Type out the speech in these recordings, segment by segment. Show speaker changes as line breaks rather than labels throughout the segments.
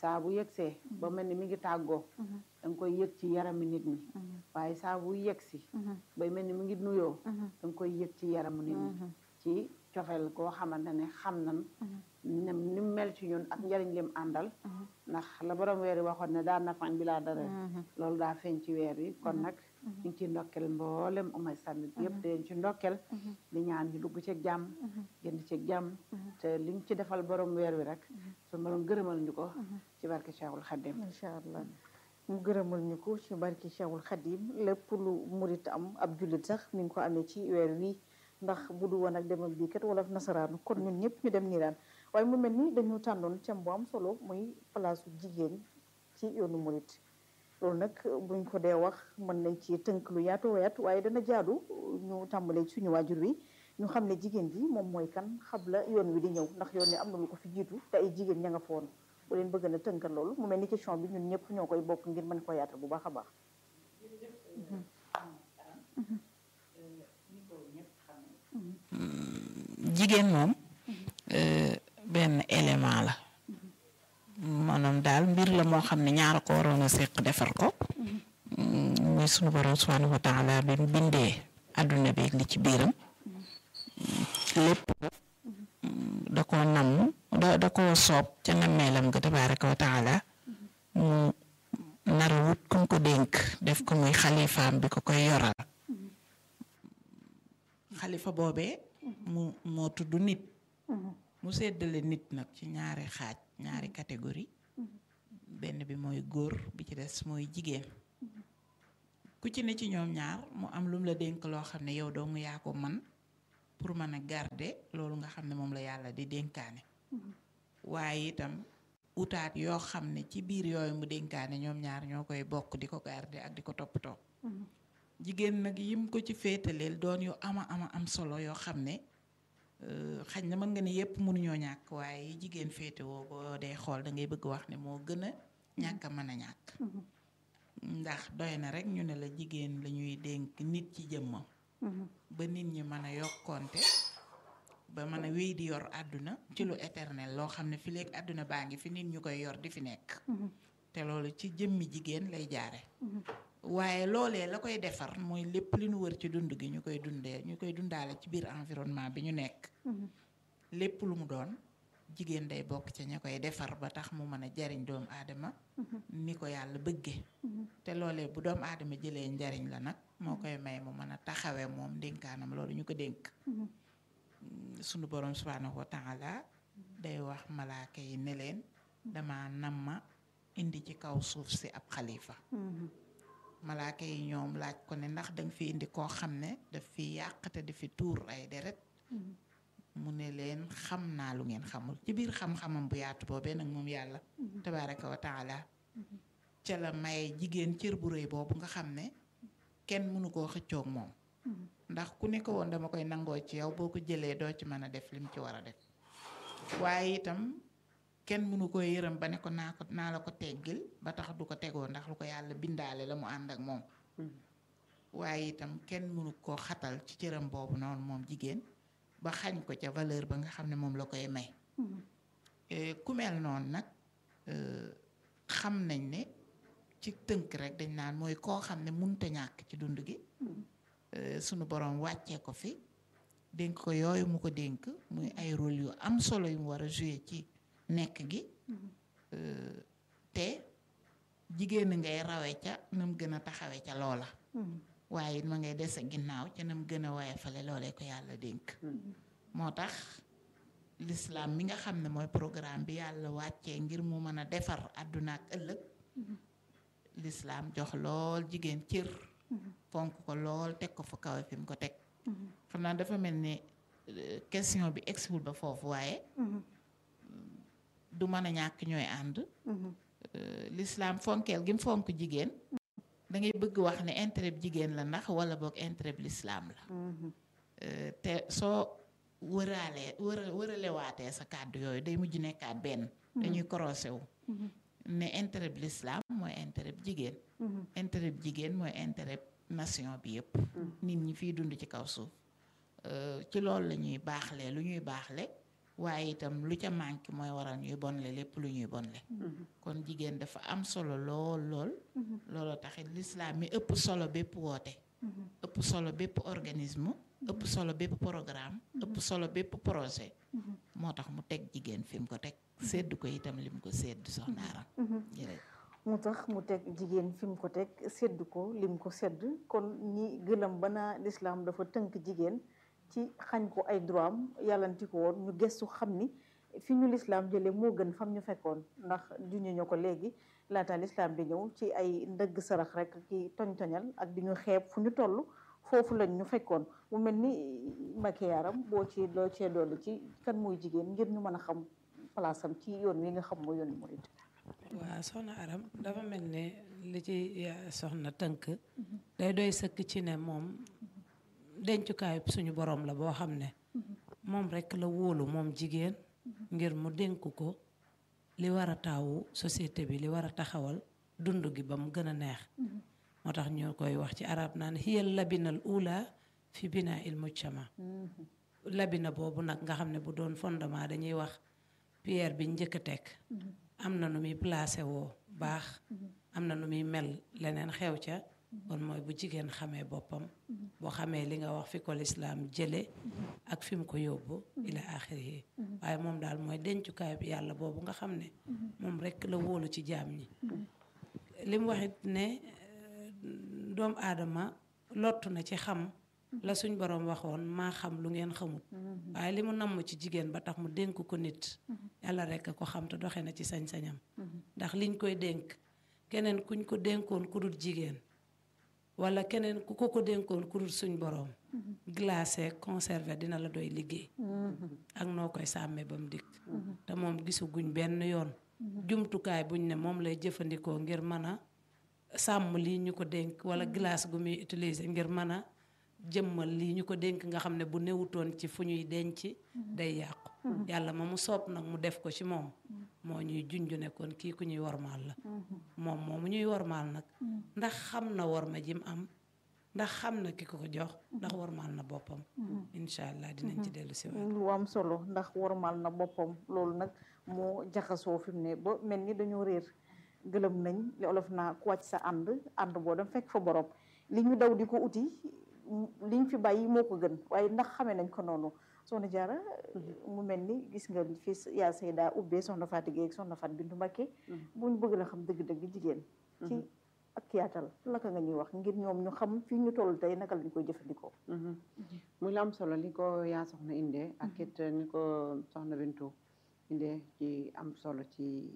saa bu yegsee ba mel ni mi ngi tàggoo da nga koy yëg ci yarami nit ñi waaye saa bu yegsi bay mel ni mi ngi nuyoo da nga koy yëg ci yaramu nit ñi ci cofeel koo xamante ne xam nan ne ni mu mel ci ñun ak njariñ lim àndal ndax la borom weer yi waxoon ne daa nafañ bi laa dara loolu daa feeñ ci weer yi kon nag ñu ngi ci ndokkel mboolem umay sànnit yëpp di leen ci ndokkel di ñaan ñu dugg ci jàmm génn ci jàmm te liñ ci defal borom weer wi rek su borom gërëmal ñu ko ci barke Cheikhul Khadim
incha allah mu gërëmal ñu ko ci barke Cheikhul Khadim lépp lu murit am ab jullit sax mi ngi ko amee ci weer wi ndax bu du woon ak demal bii kat wala nasaraanu kon ñun ñëpp ñu dem nii daan waaye mu mel ni dañu tànnoon cam bu am solo muy palaasu jigéen ci yoonu murit loolu nag buñ ko dee wax mën nañ ci tënk lu yaatu wayaat waaye dana jaadu ñu tàmbalee suñu waajur wi ñu xam ne jigéen ji moom mooy kan xabla yoon wi di ñëw ndax yoon wi am na lu ko fi jiitu te ay jigéen ña nga foon bu leen bëgg na tënkal loolu mu mel ni question bi ñun ñëpp ñoo koy bokk ngir mën ko yaatal bu baax a baax
jigéen moom benn élément la maanaam daal mbir la moo xam ne ñaara ko waroon a séq defar ko muy sunu borom subhanahu wa taala bi mu bindee àdduna bi li ci biiram lépp da ko namm da da koo soob ca nammeelam nga tabaraka wa taala mu nara wut kum ko dénk def ko muy xalifaam bi ko koy yoral xalifa boobee mu moo tudd nit mu seddale nit nag ci ñaari xaaj ñaari catégorie benn bi mooy góor bi ci des mooy jigéen ku ci ne ci ñoom ñaar mu am lum la dénk loo xam ne yow dong yaa ko man pour mën a garder loolu nga xam ne moom la yàlla di dénkaane waaye itam utaat yoo xam ne ci biir yooyu mu dénkaane ñoom ñaar ñoo koy bokk di ko garder ak di ko toppatoo jigéen nag yim ko ci féetaleel doon yu ama ama am solo yoo xam ne xañ na mën nga ne yépp mënuñoo ñàkk waaye jigéen féetewoo boo dee xool da ngay bëgg wax ne moo gën a ñàkk a mën a ñàkk ndax doy na rek ñu ne la jigéen la ñuy dénk nit ci jëmmam ba nit ñi mën a yokkonte ba mën a wéy di yor àdduna ci lu éternel loo xam ne fi léegi àdduna baa ngi fi nit ñu koy yor di fi nekk te loolu ci jëmmi jigéen lay jaare waaye loolee la koy defar mooy lépp li ñu wër ci dund gi ñu koy dundee ñu koy dundaale ci biir environnement bi ñu nekk lépp lu mu doon jigéen day bokk ca ña koy defar ba tax mu mën a jariñ doomu aadama ni ko yàlla bëgge te loolee bu doomu aadama jëlee njariñ la nag moo koy may mu mën a taxawee moom dénkaanam loolu ñu ko dénk sunu borom subhanahu wa taala day wax malaaka yi ne leen dama nam ma indi ci kaw suuf si ab xalifa malaaka yi ñoom laaj ko ne ndax danga fi indi koo xam ne daf fi yàq te di fi tuur ay deret mu ne leen xam naa lu ngeen xamul ci biir xam-xamam bu yaatu boobee nag moom yàlla tabaraka wa taala ca la maye jigéen cër bu rëy boobu nga xam ne kenn mënu koo xëccoog moom ndax ku ne ko woon dama koy nangoo ci yow boo ko jëlee doo ci mën a def lim ci war a def waaye itam kenn mënu ko yërëm ba ne ko naa ko naa la ko teggil ba tax du ko tegoo ndax lu ko yàlla bindaale la mu ànd ak moom waaye itam kenn mënu koo xatal ci cëram boobu noonu moom jigéen ba xañ ko ca valeur ba nga xam ne moom la koy may ku mel noonu nag xam nañ ne ci tënk rek dañ naan mooy koo xam ne munta ñàkk ci dund gi sunu borom wàccee ko fi dénk ko yooyu mu ko dénk muy ay rôle yu am solo yu mu war a jouer ci nekk gi te jigéen ngay rawe ca nam gën a taxawe ca loola waaye ma ngay des a ginnaaw ca nam gën a woyefale loolee ko yàlla dénk moo tax l'islam mi nga xam ne mooy programme bi yàlla wàccee ngir mu mën a defar àdduna ak ëllëg l'islam jox lool jigéen cër fonk ko lool teg ko fa kawe fi mu ko teg xam naa dafa mel ni question bi egsiwul ba foofu waaye du mën a ñàkk ñooy ànd l'islam fonkeel gi mu fonk jigéen da ngay bëgg wax ne intérêt bi jigéen la ndax wala boog intérêt bi l'islam la te soo wëraalee wëra wëralewaatee sa kàddu yooyu day mujj nekkaat benn dañuy croisé wu ne intérêt bi l'islam mooy intérêt bi jigéen intérêt bi jigéen mooy intérêt nation bi yëpp nit ñi fiy dund ci kaw suuf ci loolu la ñuy baaxle lu ñuy baaxle waaye itam lu ca manqué mooy waral ñuy bonle lépp lu ñuy bonle kon jigéen dafa am solo lool lool looloo taxit lislaam mi ëpp solo bépp woote ëpp solo bépp organisme ëpp solo bépp programme ëpp solo bépp projet moo tax mu teg jigéen fi mu ko teg sédd ko itam lim ko sédd soxna Aram jërëjëf
mu tax mu teg jigéen fi mu ko teg sedd ko lim ko sedd kon ñi gëlëm ba naa lislaam dafa tënk jigéen ci xañ ko ay droit am yàllanti ko woon ñu gëstu xam ni fi ñu lislaam jëlee moo gën fam ñu fekkoon ndax juñu ñu ko léegi laata lislaam di ñëw ci ay ndëgg sarax rek ki toñ-toñal ak di ñu xeeb fu ñu toll foofu lañ ñu fekkoon mu mel ni Mbacké Yaram boo ci loo cee dolli ci kan mooy jigéen ngir ñu mën a xam place am ci yoon wi nga xam mooy yoonu murid
waaw soxna Aram dafa mel ne li ci soxna tënk day doy sëkk ci ne moom dencukaay suñu borom la boo xam ne moom rekk la wóolu moom jigéen ngir mu dénk ko li war a taawu société bi li war a taxawal dund gi ba mu gën a neex moo tax ñu koy wax ci arab naan hiyal labinal ula fi bina il mujtama labina boobu nag nga xam ne bu doon fondement dañuy wax pierre bi njëkk a teg am na nu muy placé woo baax am na nu muy mel leneen xew ca kon mooy bu jigéen xamee boppam boo xamee li nga wax fi ko lislaam jële ak fi mu ko yóbbu ila axiri yi waaye moom daal mooy dencukaay bi yàlla boobu nga xam ne moom rekk la wóolu ci jaam ñi li mu waxit ne doomu aadama lottu na ci xam la suñ borom waxoon maa xam lu ngeen xamut waaye li mu namm ci jigéen ba tax mu dénk ko nit yàlla rekk ko xam te doxe na ci sañ-sañam ndax liñ koy dénk keneen kuñ ko dénkoon ku dul jigéen wala keneen ku ko ko dénkoon ku dul suñ borom glacé conservé dina la doy liggéey ak noo koy sàmmee ba mu dikk te moom gisu guñ benn yoon jumtukaay buñ ne moom lay jëfandikoo ngir mën a sàmm lii ñu ko dénk wala glace gu muy utiliser ngir mën a jëmmal lii ñu ko dénk nga xam ne bu newutoon ci fu ñuy denc day yàqu yàlla ma mu soob nag mu def ko ci moom moo ñuy junj ne kon kii ku ñuy wormaal la moom moomu ñuy wormaal nag ndax xam na worma jim am ndax xam na ki ko ko jox ndax wormaal na boppam incha allah dinañ ci dellu si waat
lu am solo ndax wormaal na boppam loolu nag moo jaxasoo fi mu ne ba mel ni dañoo réer gëlëm nañ li olof naa ku wàcc sa ànd ànd boo dem fekk fa borom li ñu daw di ko uti liñ fi bàyyi moo ko gën waaye ndax xamee nañ ko noonu soxna Jaara mu mel ni gis nga fii yaa Seyda ubbee soxna Fatou Gueye ak soxna Fatou Bintou Mbacké buñ bëgg la xam dëgg-dëgg jigéen ci ak yaatal laka nga ñuy wax ngir ñoom ñu xam fii ñu toll tey naka lañ koy jëfandikoo
muy la am solo li ko yaa soxna indee ak it ni ko soxna Bintou indee ci am solo ci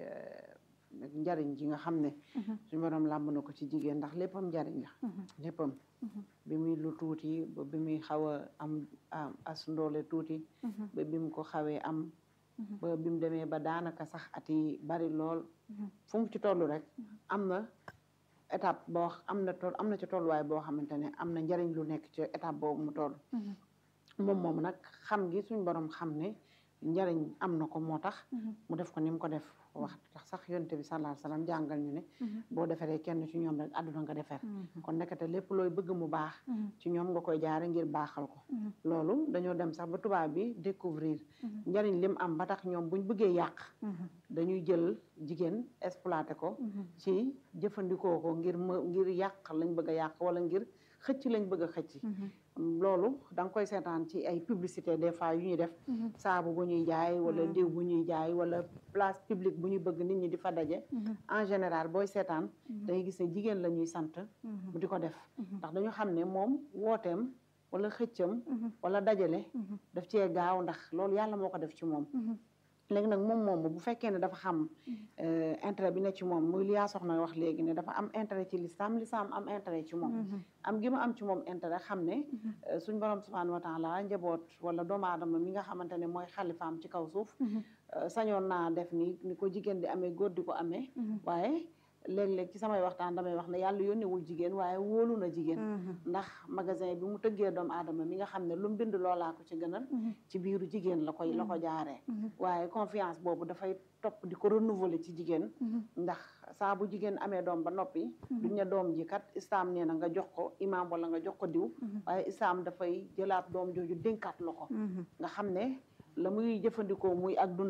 njariñ ji nga xam ne suñu borom làmb na ko ci jigéen ndax léppam njariñ la léppam bi muy lu tuuti ba bi muy xaw a am as ndoole tuuti ba bi mu ko xawee am ba bi mu demee ba daanaka sax at yi bari lool fu mu ci toll rek am na étape boo am na toll am na ci tolluwaay boo xamante ne am na njariñ lu nekk ci étape boobu mu toll moom moom nag xam gi suñ borom xam ne njariñ am na ko moo tax mu def ko ni mu ko def wax tax sax yonte bi sallallahu alayhi wasallam jàngal ñu ne boo defaree kenn ci ñoom rek àdduna nga defar kon nekkate lépp looy bëgg mu baax ci ñoom nga koy jaare ngir baaxal ko loolu dañoo dem sax ba tubaab bi découvrir njariñ lim am ba tax ñoom buñ bëggee yàq dañuy jël jigéen exploité ko ci jëfandikoo ko ngir m ngir yàq lañ bëgg a yàq wala ngir xëcc lañ bëgg a xëcc loolu da nga koy seetaan ci ay publicité des fois yu ñuy def saabu bu ñuy jaay wala diw bu ñuy jaay wala place publique bu ñuy bëgg nit ñi di fa daje en général booy seetaan dangay gis ne jigéen la ñuy sant bu di ko def ndax dañu xam ne moom wooteem wala xëccam wala dajale daf cee gaaw ndax loolu yàlla moo ko def ci moom léegi nag moom moom bu fekkee ne dafa xam intérêt bi ne ci moom muy li yaa soxna wax léegi ne dafa am intérêt ci lislaam lislaam am intérêt ci moom am gi mu am ci moom intérêt xam ne suñ borom subhanahu wa taala njaboot wala doomu aadama mi nga xamante ne mooy xalifaam ci kaw suuf sañoon naa def ni ni ko jigéen di amee góor di ko amee waaye léeg-léeg ci samay waxtaan damay wax ne yàlla yónnewul jigéen waaye wóolu na jigéen ndax magasin bi mu tëggee doomu aadama mi nga xam ne lu mu bind loolaa ko ci gënal ci biiru jigéen la koy la ko jaaree waaye confiance boobu dafay topp di ko renouveler ci jigéen ndax saa bu jigéen amee doom ba noppi duñ ne doom ji kat islaam nee na nga jox ko imaam wala nga jox ko diw waaye islaam dafay jëlaat doom jooju dénkaat la ko nga xam ne la muy jëfandikoo muy ak dundam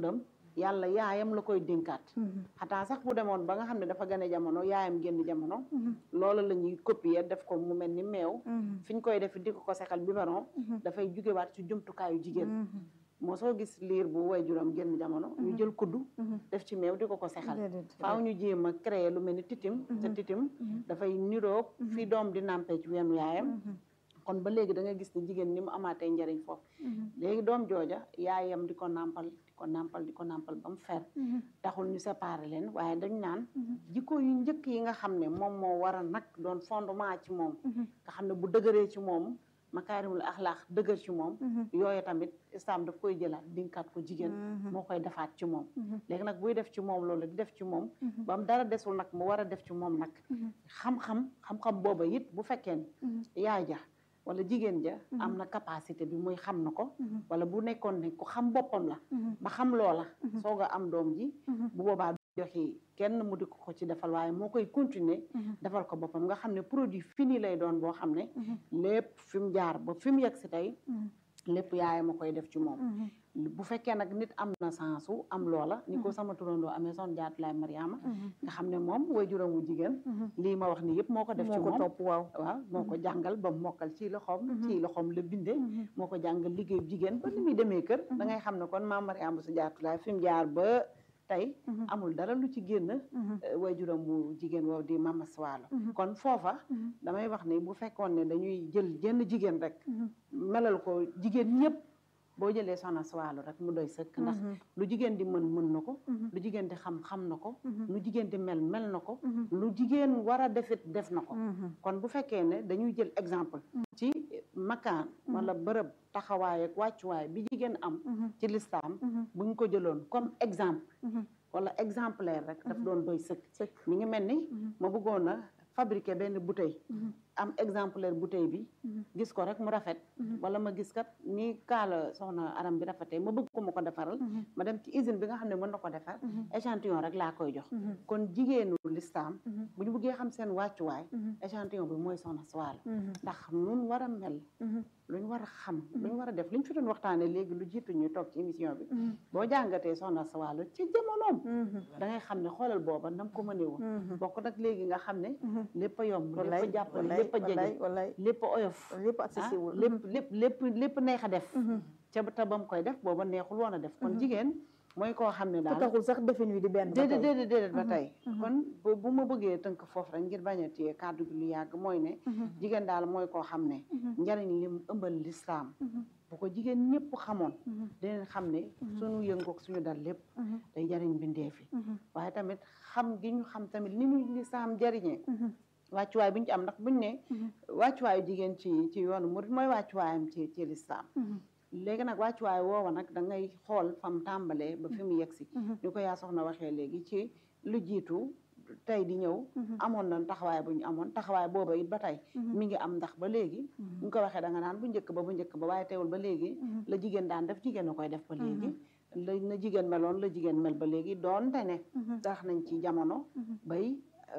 yàlla yaayam la koy dénkaat xataa sax bu demoon ba nga xam ne dafa gane jamono yaayam génn jamono loolu la ñuy copier def ko mu mel ni meew fi ñu koy def di ko ko sexal biberon dafay jugewaat ci jumtukaayu jigéen moo soo gis liir bu waajuram génn jamono ñu jël kuddu def ci meew di ko ko sexal faaw ñu jéem a créer lu mel ni titim te titim dafay niroog fi doom di nàmpee ci weenu yaayam kon ba léegi da nga gis ne jigéen ni mu amaatee njariñ foofu léegi doom jooja yaayam di ko nàmpal di ko nàmpal di ko nàmpal ba mu fer taxul ñu séparer leen waaye dañ naan jikko yu njëkk yi nga xam ne moom moo war a nag doon fondement ci moom nga xam ne bu dëgëree ci moom makaarimul axlaax dëgër ci moom yooyu tamit islam daf koy jëlaat dinkaat ko jigéen moo koy defaat ci moom léegi nag buy def ci moom loolu di def ci moom ba mu dara desul nag mu war a def ci moom nag xam-xam xam-xam booba it bu fekkee ne yaay ja wala jigéen ja am na capacité bi muy xam na ko wala bu nekkoon ne ku xam boppam la ba xam loola soog a am doom ji bu boobaa joxi kenn mu di ko ko ci defal waaye moo koy continuer defal ko boppam nga xam ne produit fini lay doon boo xam ne lépp fi mu jaar ba fi mu yegg si tey lépp yaay ma koy def ci moom bu fekkee nag nit am na sensu am loola ni ko sama turandoo amee son jaatulaay Mariama nga xam ne moom way juróom wu jigéen lii ma wax ni yëpp moo ko def ci moom
topp waaw
waaw moo ko jàngal ba mokkal ci loxoom ci loxoom la binde moo ko jàngal liggéeyu jigéen ba ni muy demee kër da ngay xam ne kon maam Mariama su jaatulaay fi mu jaar ba tey amul dara lu ci génn way juróom bu jigéen woow di mama Suwaalo kon foofa damay wax ne bu fekkoon ne dañuy jël jenn jigéen rek melal ko jigéen ñëpp boo jëlee soxna Suwaalo rek mu doy sëkk ndax lu jigéen di mën mën na ko lu jigéen di xam xam na ko lu jigéen di mel mel na ko lu jigéen war a defit def na ko kon bu fekkee ne dañuy jël exemple ci makaan wala bërëb taxawaay ak wàccuwaay bi jigéen am ci lislaam buñ ko jëloon comme exemple wala exemplaire rek daf doon doy sëkk mi ngi mel ni ma bëggoon a fabriquer benn bouteille am exemplaire bouteille bi gis ko rek mu rafet wala ma gis kat ni kaala soxna aram bi rafetee ma bëgg ko ma ko defaral ma dem ci usine bi nga xam ne mën na ko defar échantillon rek laa koy jox kon jigéenu lislaam bu ñu bëggee xam seen wàccuwaay échantillon bi mooy soxna Suwaalo ndax nun war a mel lu ñu war a xam lu ñu war a def li ñu fi doon waxtaane léegi lu jiitu ñu toog ci émission bi boo jàngatee soxna Suwaalo ci jamonoom da ngay xam ne xoolal booba nam ko mënee woon bokk nag léegi nga xam ne lépp a yomb lépp a jàppale lépp a jege lépp a oyof
lépp accessible
lépp lépp lépp lépp neex a def ca te ba mu koy def booba neexul woon a def kon jigéen mooy koo xam ne daal
taxul sax defin wi di benn
déedéet déedéet déedéet ba tey kon bu ma bëggee tënk foofu rek ngir bañ a téye kàddu gi lu yàgg mooy ne jigéen daal mooy koo xam ne njariñ lim ëmbal lislaam bu ko jigéen ñëpp xamoon dinañ xam ne suñu yëngoog suñu dal lépp day jariñ bindee fi waaye tamit xam gi ñu xam tamit ni ñu lislaam jariñee wàccuwaay bu ñu ci am ndax buñ ne wàccuwaayu jigéen ci ci yoonu murid mooy wàccuwaayam ci ci lislaam léegi nag wàccuwaay woowa nag da ngay xool fam tàmbalee ba fi mu yegg si ñu ko yaa soxna waxee léegi ci lu jiitu tey di ñëw amoon na taxawaay bu ñu amoon taxawaay booba it ba tey mi ngi am ndax ba léegi ñu ko waxee da nga naan bu njëkk ba bu njëkk ba waaye teewul ba léegi la jigéen daan def jigéen a koy def ba léegi la na jigéen meloon la jigéen mel ba léegi doonte ne tax nañ ci jamono bay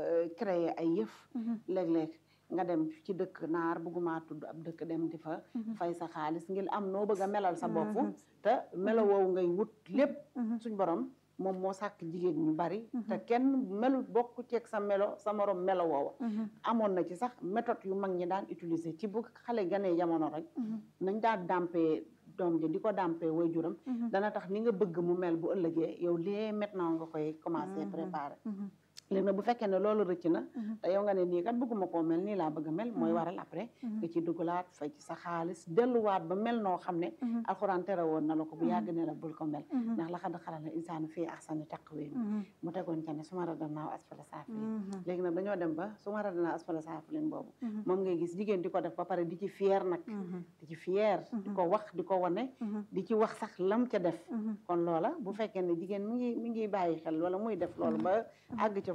créer ay yëf léeg-léeg nga dem ci dëkk naar bëgguma tudd ab dëkk dem di fa fay sa xaalis ngir am noo bëgg a melal sa bopp te melo woowu ngay wut lépp suñ borom moom moo sàkk jigéen ñu bari te kenn melu bokk ceeg sa melo sa morom melo woowa amoon na ci sax méthode yu mag ñi daan utiliser ci bu xale ganee jamono rek nañ daan dàmpee doom ji di ko dàmpee waajuram dana tax ni nga bëgg mu mel bu ëllëgee yow lee maintenant nga koy commencer préparer léegi nag bu fekkee ne loolu rëcc na te yow nga ne nii kat bëgguma koo mel nii laa bëgg a mel mooy waral après nga ci dugalaat fay ci sa xaalis delluwaat ba mel noo xam ne alxuraan tere woon na la ko bu yàgg ne la bul ko mel ndax la xad xalal na insaanu fii ahsani taqwiim mu tegoon ca ne su ma radannaaw asfala saafiliin léegi nag dañoo dem ba su ma radannaaw asfala saafiliin boobu moom ngay gis jigéen di ko def ba pare di ci fier nag di ci fier di ko wax di ko wane di ci wax sax lam ca def kon loola bu fekkee ne jigéen mi ngi mi ngi bàyyi xel wala muy def loolu ba àgg ca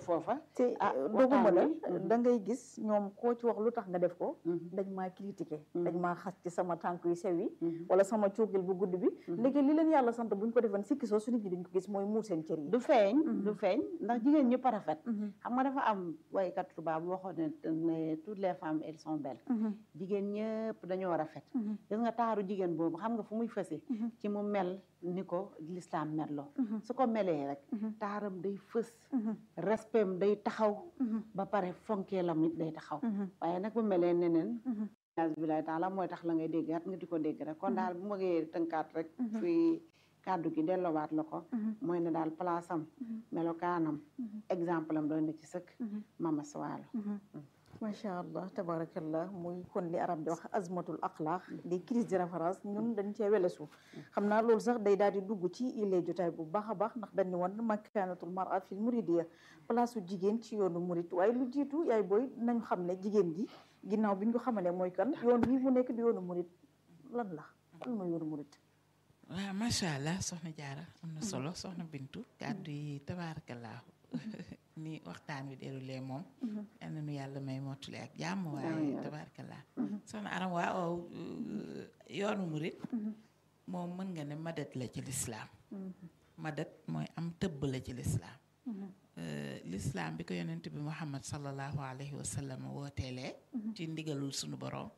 foofa
te
ah,
doguma la
waxtaan wi.
da ngay gis ñoom koo ci wax lu tax nga def ko
Mhm.
dañ maa critiqué
Mhm.
dañ maa xas ci sama tànk yu sew yi
Mhm.
wala sama cuugil bu gudd bi
Mhm.
léegi li leen yàlla sant buñ ko defoon sikki soo su nit ñi duñ ko gis mooy muur seen cër yi
du feeñ
Mhm.
du feeñ ndax jigéen ñëpp a rafet
Mhm.
xam nga dafa am waykat tubaab bu waxoon ne ne toutes les femmes elles sont belles
Mhm.
jigéen ñëpp dañoo rafet
Mhm.
gis nga taaru jigéen boobu xam nga fu muy fëse
Mhm.
ci mu mel ni ko lislaam melloo
Mhm.
su ko melee rek
Mhm.
taaram day fës
Mhm.
respectam day taxaw
Mhm.
ba pare fonkeelam it day taxaw
Mhm.
waaye nag bu melee neneen
Mhm.
bilaay taala mooy tax la ngay déggaat nga di ko dégg rek kon daal bu ma ngee tënkaat rek
Mhm.
fii kàddu gi delloowaat la ko
Mhm.
mooy ne daal place am
Mhm.
melokaanam
Mhm.
exemple am doon na ci sëkk
Mhm.
mama Sawaalo
macha allah tabarakallah muy kon li arab di wax azmatul axlaq des crises de référence ñun dañ cee welesu xam naa loolu sax day daal di dugg ci illee jotaay bu baax a baax ndax dañ ne woon makanatul mara fil muridiya place su jigéen ci yoonu murid waaye lu jiitu yaay booy nañ xam ne jigéen ji ginnaaw bi ñu ko xamalee mooy kan yoon wi mu nekk di yoonu murid lan la lan mooy yoonu murid
waaw macha allah soxna jaara am na solo soxna bintu kàddu yi tabaarakallaahu ni waxtaan wi déroulé moom yal na nu yàlla may mottali ak jàmm waaye
Amiin.
tabaarakallaa soxna aram waaw euh, yoonu murit moom mën nga ne madat la ci lislaam madat mooy am tëbb la ci lislaam Euh, lislaam bi ko yonent bi muhammad sallallahu alayhi wa sallam wooteelee ci ndigalul sunu borom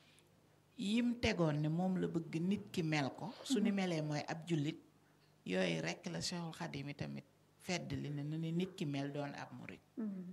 yim tegoon ne moom la bëgg nit ki mel ko su ni melee mooy ab jullit yooyu rekk la Cheikhul Xadim yi tamit fedd li ne nu ni nit ki mel doon ab murit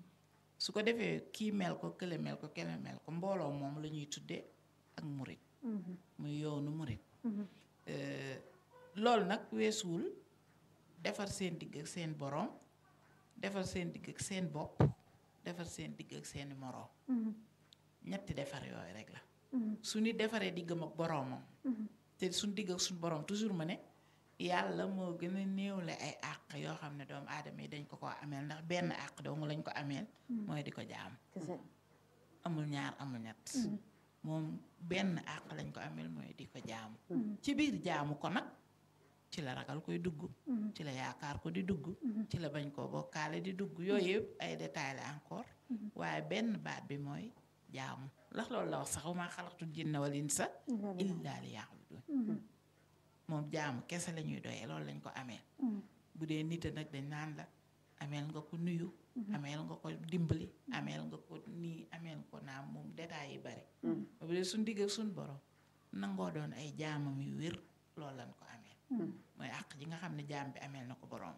su ko defee kii mel ko kële mel ko kele mel ko mbooloo moom la ñuy tuddee ak murit muy yoonu murit Euh, loolu nag weesuwul defar seen digg ak seen borom defar seen digg ak seen bopp defar seen digg ak seeni moroom ñetti defar yooyu rek la su nit defaree diggam ak boroomam te suñ digg ak suñ boroom toujours ma ne yàlla moo gën a néewle ay àq yoo xam ne doomu aadama yi dañ ko ko ameel ndax benn àq dong lañ ko ameel mooy di ko jaam
kese
amul ñaar amul ñett moom benn àq lañ ko ameel mooy di ko jaamu ci biir jaamu ko nag ci la ragal koy dugg ci la yaakaar ko di dugg ci la bañ koo bokkaale di dugg yooyu yëpp ay détails la encore waaye benn baat bi mooy jaamu ndax loolu la wax sax wa maa xalaqtul jinna wal insa illaa liya'budun moom jaamu kese la ñuy doyee loolu lañ ko amee bu dee nit a nag dañ naan la ameel nga ko nuyu ameel nga ko dimbali ameel nga ko nii ameel ko naam moom détails yi bari bu dee suñ digg ak suñ borom nangoo doon ay jaamam yu wér loolu lañ ko ameel mooy àq ji nga xam ne jaam bi ameel na ko borom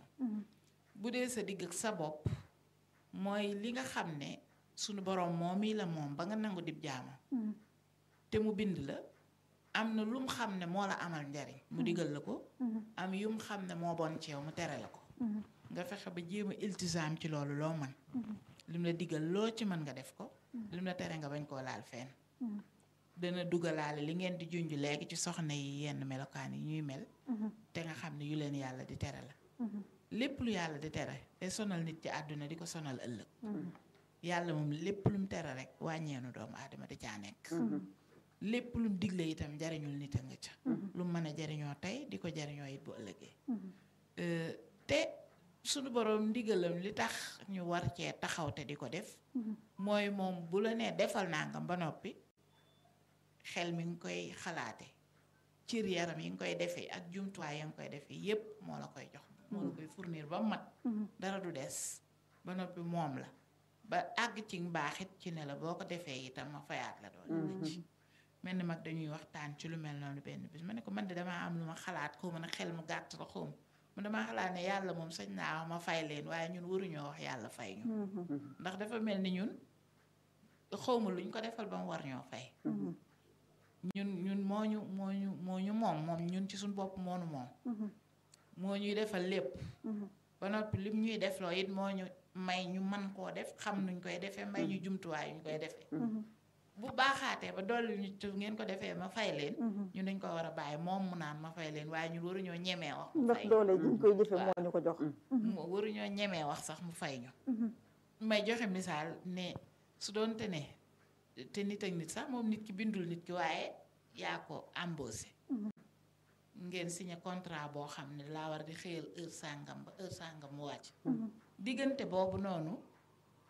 bu dee sa digg ak sa bopp mooy li nga xam ne sunu borom moom mii la moom ba nga nangu dib jaamam te mu bind la am na lum xam ne moo la amal njariñ mu digal la ko am yum xam ne moo bon ci yow mu tere la ko nga fexe ba jéem a iltisaam ci loolu loo man lim la digal loo ci mën nga def ko lim la tere nga bañ koo laal fenn dana dugalaale li ngeen di junj léegi ci soxna yi yenn melokaan yi ñuy mel te nga xam ne yu leen yàlla di tere la lépp lu yàlla di tere te sonal nit ci àdduna di ko sonal ëllëg yàlla moom lépp lu mu tere rek wàññeenu doomu aadama di caa nekk lépp lu mu digle itam jariñul nit a nga ca lu mu mën a jariñoo tey di ko jariñoo it bu ëllëgee Euh, te sunu borom ndigalam li tax ñu war cee taxaw te di ko def mooy moom bu la nee defal nangam ba noppi xel mi ngi koy xalaate cër yaram yi nga koy defee ak jumtuwaay ya nga koy defee yépp moo la koy jox moo la koy fournir ba mat dara du des ba noppi moom la ba àgg ci mbaaxit ci ne la boo ko defee itam ma fayaat la doon la ci mel ni mag dañuy waxtaan ci lu mel noonu benn bis ma ne ko man de damaa am lu ma xalaat xaw ma ne xel mu gàtt la xaw ma man damaa xalaat ne yàlla moom sañ naa wax ma fay leen waaye ñun waruñoo wax yàlla fay ñu ndax dafa mel ni ñun xawma luñ ko defal ba mu war ñoo fay ñun ñun moo ñu moo ñu moo ñu moom moom ñun ci suñ bopp moonu moom moo ñuy defal lépp ba noppi lim ñuy defloo it moo ñu may ñu man koo def xam nuñ koy defee may ñu jumtuwaay ñu koy defee bu baaxaatee ba dolli ñu ci ngeen ko defee ma fay leen ñu dañ ko war a bàyyi moom mu naan ma fay leen waaye ñun waruñoo ñemee wax mu
ndax
fay
doole ji ñu koy jëfe moo ñu ko jox
mu waruñoo ñemee wax sax mu fay ñu may joxe misaal ne su doonte ne te nit ak nit sax moom nit ki bindul nit ki waaye yaa ko embauché ngeen signé contrat boo xam ne laa war di xëyal heure sàngam ba heure sàngam mu wàcc diggante boobu noonu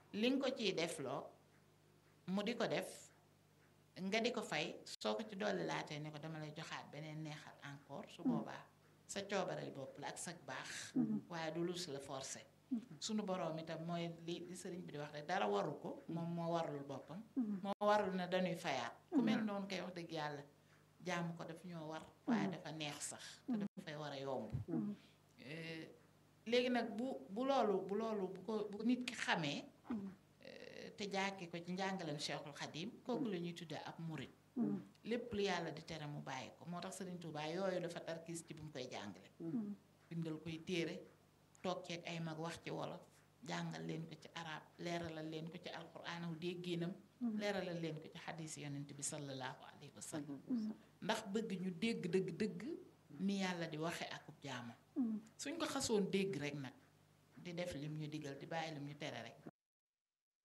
li nga ko ciy def loo mu di ko def nga di ko fay soo ko ci dolli laatee ne ko dama lay joxaat beneen neexal encore su boobaa sa coobareel bopp la ak sa baax waaye du lu si la forcé sunu boroom itam mooy li li sëriñ bi di wax rek dara waru ko moom moo warlul boppam moo warul ne dañuy fayaat ku mel noonu koy wax dëgg yàlla jaamu ko daf ñoo war waaye dafa neex sax te dafay war a yomb Eh, léegi nag bu bu loolu bu loolu bu ko bu nit ki xamee eh, te jàkki ko ci njàngaleem Cheikhul Khadim kooku la ñuy tuddee ab murit lépp lu yàlla di tere mu bàyyi ko moo tax Sëriñ Tuubaa yooyu dafa tarkiis ci bu mu koy jàngale bindal koy téere toog ceeg ay mag wax ci wolof jàngal leen ko ci arab leeralal leen ko ci alquraan aw dégginam leeralal leen ko ci xadiis yonent bi sallallahu alayhi wa sallam ndax bëgg ñu dégg dëgg dëgg ni yàlla di waxe akub jaamu suñ ko xasoon dégg rek nag di def lim ñu digal di bàyyi lim ñu tere rek